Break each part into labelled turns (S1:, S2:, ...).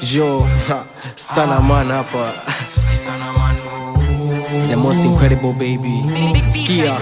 S1: Jo, sana man hapa. The most incredible baby. Skia.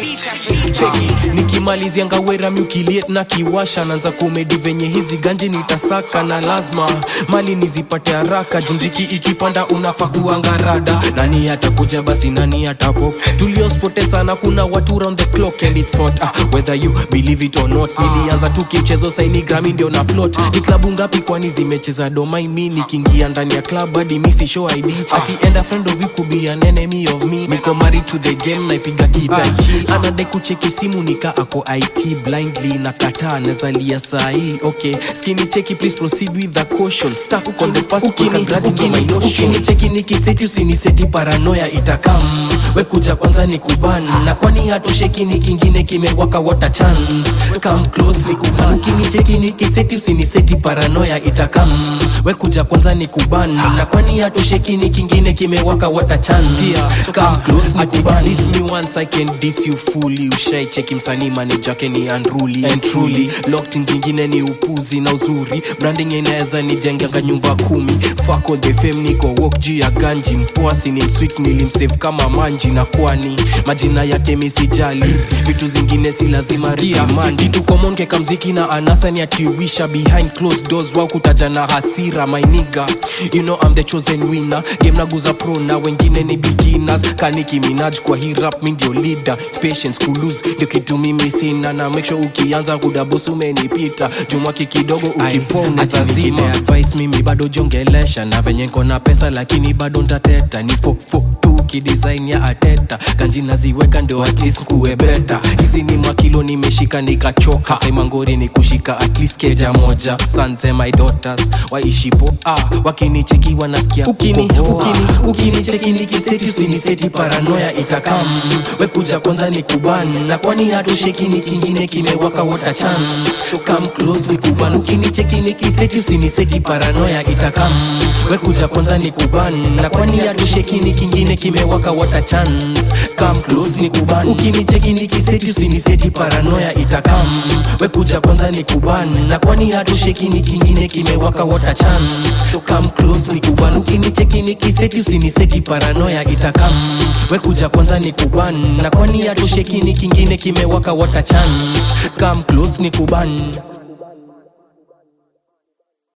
S1: Cheki, nikimalizia ngawera miukiliet na kiwasha naanza kumedi venye hizi ganje nitasaka na lazima mali nizipate haraka jumziki ikipanda unafaa kuangarada nani atakuja basi nani atapop tuliospote sana kuna watu round the clock and it's hot ah, whether you believe it or not nilianza tu kimchezo saini grami ndio na plot ni klabu ngapi kwani zimecheza domai mi nikiingia ndani ya club hadi misi show id ati end a friend of you could be an enemy of me niko married to the game naipiga kitaichi anadai kucheki simu nika ako it blindly na kataa nazalia sahii okay skini cheki please proceed with the caution stuck on the past ukini ukini ukini cheki nikiseti usiniseti paranoya itakam we kuja kwanza ni kuban na kwani hatosheki ni kingine kimewaka water chance come close ni kuban ukini cheki nikiseti usiniseti paranoya itakam we kuja kwanza ni kuban na kwani hatosheki ni kingine kimewaka water chance yeah. come close ni kuban diss me once i can diss you fully ushai cheki msanii manager ke ni unruly and truly locked in zingine ni upuzi na uzuri branding inaweza nijenganga nyumba kumi fuck all the fame niko walk juu ya ganji mpoasi ni msweet nilimsave kama manji na kwani majina yake misijali vitu zingine si lazima riamandi tukomonke kamziki na anasa ni atiwisha behind closed doors wao kutaja na hasira mainiga you know I'm the chosen winner game naguza pro na wengine ni beginners kaniki minaj kwa hii rap mi ndio leader patience kulose ndio kitu mimi sina na make sure ukianza kudabos umenipita jumwaki kidogo ukipona zazima advice mimi bado jongelesha na venye nko na pesa lakini bado ntateta ni fofo tu kidesign ya ateta ganji naziweka ndio at least kuwe beta hizi ni makilo nimeshika nikachoka sema ngori ni kushika at least keja moja sons and my daughters waishipo ah wakinicheki wanasikia ukini ukini ukini cheki nikiseti usiniseti paranoya itakam we kuja kwanza ni kuban na kwani hatosheki ni kingine kimewaka water chance so come close ni kuban ukinicheki nikiseti usiniseti paranoya itakam we kuja kwanza ni kuban na kwani hatosheki ni kingine kimewaka water chance come close ni kuban ukinicheki nikiseti usiniseti paranoya itakam we kuja kwanza ni kuban na kwani hatosheki ni kingine kimewaka water chance so come close ni kuban ukinicheki nikiseti usiniseti paranoya itakam we kuja kwanza ni kuban na kwani hatosheki ni kingine kimewaka water chance come close ni kuban